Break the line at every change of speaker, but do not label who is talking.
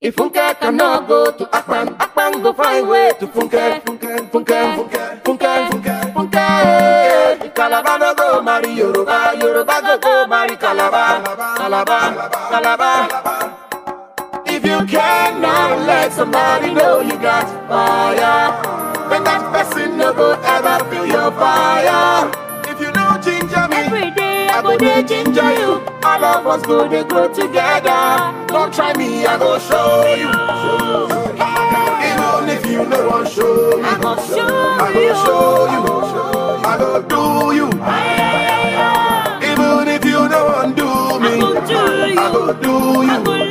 If Funke cannot go to Akpan, Akpan go find way to Funke. Funke, Funke, Funke, Funke, Funke, Funke. If Calabar no go marry Yoruba, Yoruba go go marry Calabar, Calabar, Calabar. If you cannot let somebody know you got fire, then that person no go ever feel your fire. If you know ginger me,
Every day
I go dey ginger you. All of us go dey grow together. Don't try me, I go show you. Even if you no wan show me,
I go show
I go
you.
show you. I go do you. Even if you no wan do me,
I go do you.
I go do
I
you.
go